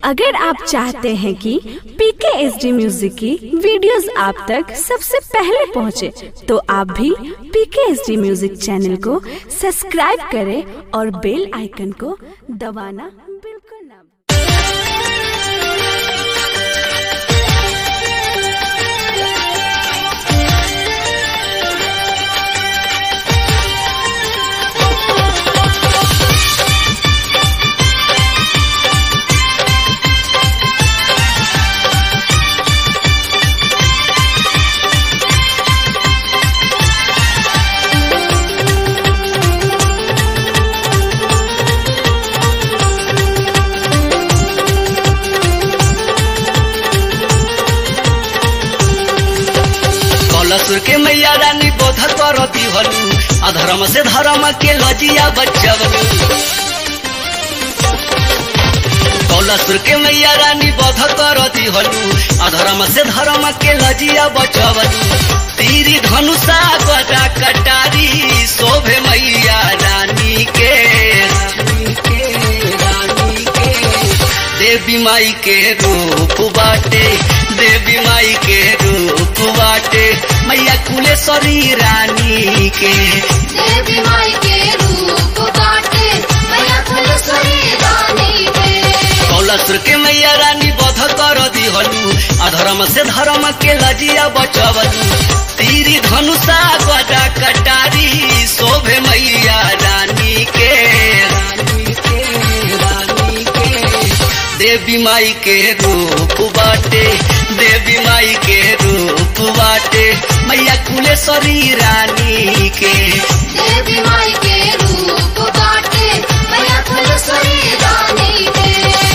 अगर आप चाहते हैं कि पीके एस डी म्यूजिक की वीडियोस आप तक सबसे पहले पहुंचे, तो आप भी PK S D music channel को सब्सक्राइब करें और बेल आइकन को दबाना बिल्कुल ना भूलें। कलसुर के मैया रानी बोध करती हलू अधर्म से धर्म के लजिया बचवलू कलसुर के मैया रानी बोध करती हलू अधर्म से धर्म के लजिया बचवलू तीरी धनुषा गदा कटारी शोभे मैया रानी के रानी के रानी के देवी माई के रूप बाटे देवी माई के रूप बाटे मैया कुलेश्वरी रानी के देवी माई के रूप बाटे मैया फुलसुरी रानी के कौलसुर के मैया रानी बध कर दिहलू अधर्म से धर्म के लजिया बचवलू तीरी धनुषा गदा कटारी शोभे मैया रानी के रानी के रानी के देवी माई के रूप बाटे देवी माई के रूप बाटे मैया कुलेश्वरी रानी के देवी माई के रूप बाटे मैया फुलसुरी रानी के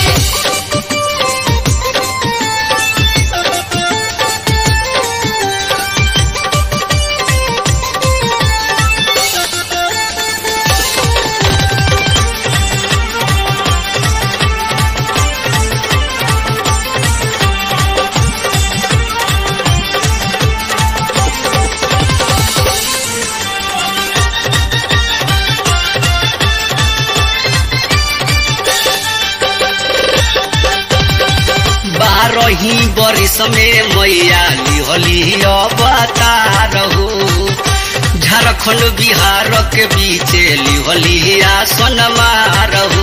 बारही बरिस में मैया लिहली अवतार हो झारखंड बिहार के बीच लिहली आसन मारहू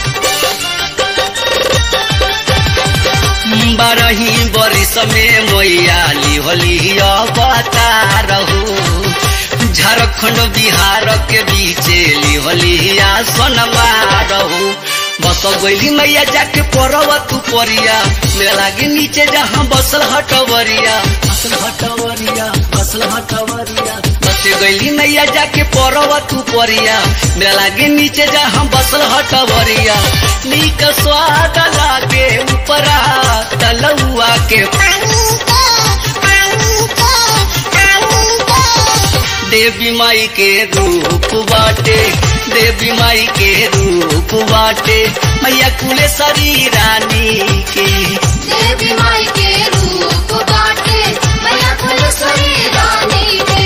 बारही बरिस में मैया लिहली अवतार हो झारखंड बिहार के बीच लिहली आसन मारहू बस गैली मैया जाके पड़ब तू परिया मेला के नीचे जहाँ बसल हटवरिया बसल हटवरिया बसल हटवरिया बस गैली मैया जाके पड़ब तू परिया मेला के नीचे जहाँ बसल हटवरिया नीक स्वाद लागे ऊपरा तलुआ के देवी माई के रूप बाटे देवी माई के रूप बाटे मैया कुलेश्वरी रानी के देवी माई के रूप बाटे मैया फुलसुरी रानी के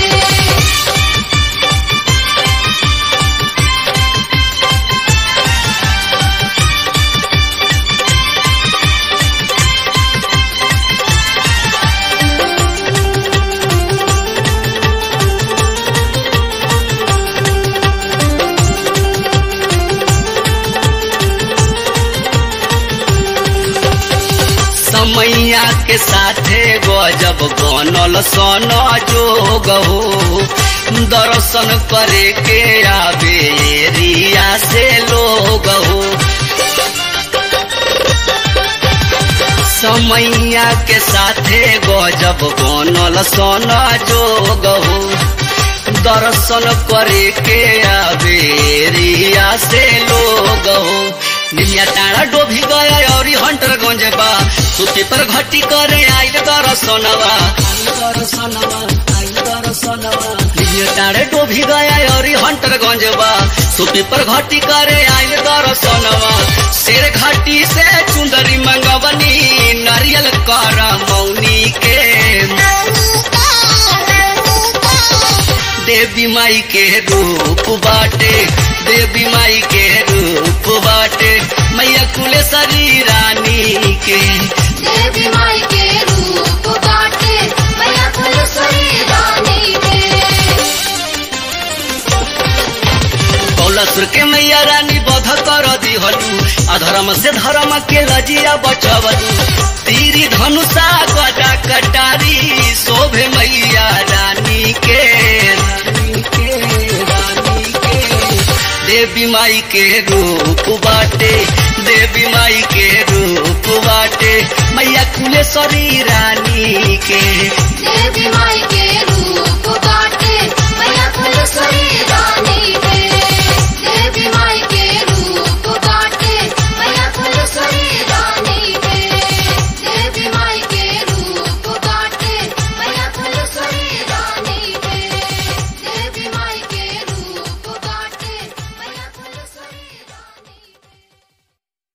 समैया के साथे गजब बनल सन जोग हो दर्शन करे के आवे एरिया से लोग हो समैया के साथे गजब बनल सन जोग हो दर्शन करे के आवे एरिया से लोग हो निमिया टाड़ा डोभी गया और हंटर गंज बा सुती पर घटी करे आइल दर्शनवा आइल दर्शनवा आइल दर्शनवा निमिया टाड़े डोभी गया और हंटर गंज बा सुती पर घटी करे आइल दर्शनवा शेर घाटी से चुंदरी मंगवनी नारियल कर मौनी के देवी माई के रूप बाटे देवी माई के रूप रूप बाटे मैया कुलेश्वरी रानी के देवी माई के रूप बाटे मैया फुलसुरी रानी के कौलसुर के मैया रानी बध कर दिहलू अधर्म से धर्म के लजिया बचवलू तीरी धनुषा गदा कटारी शोभे मैया रानी के रानी के रानी के देवी माई के रूप बाटे देवी माई के रूप बाटे मैया कुलेश्वरी रानी के देवी माई के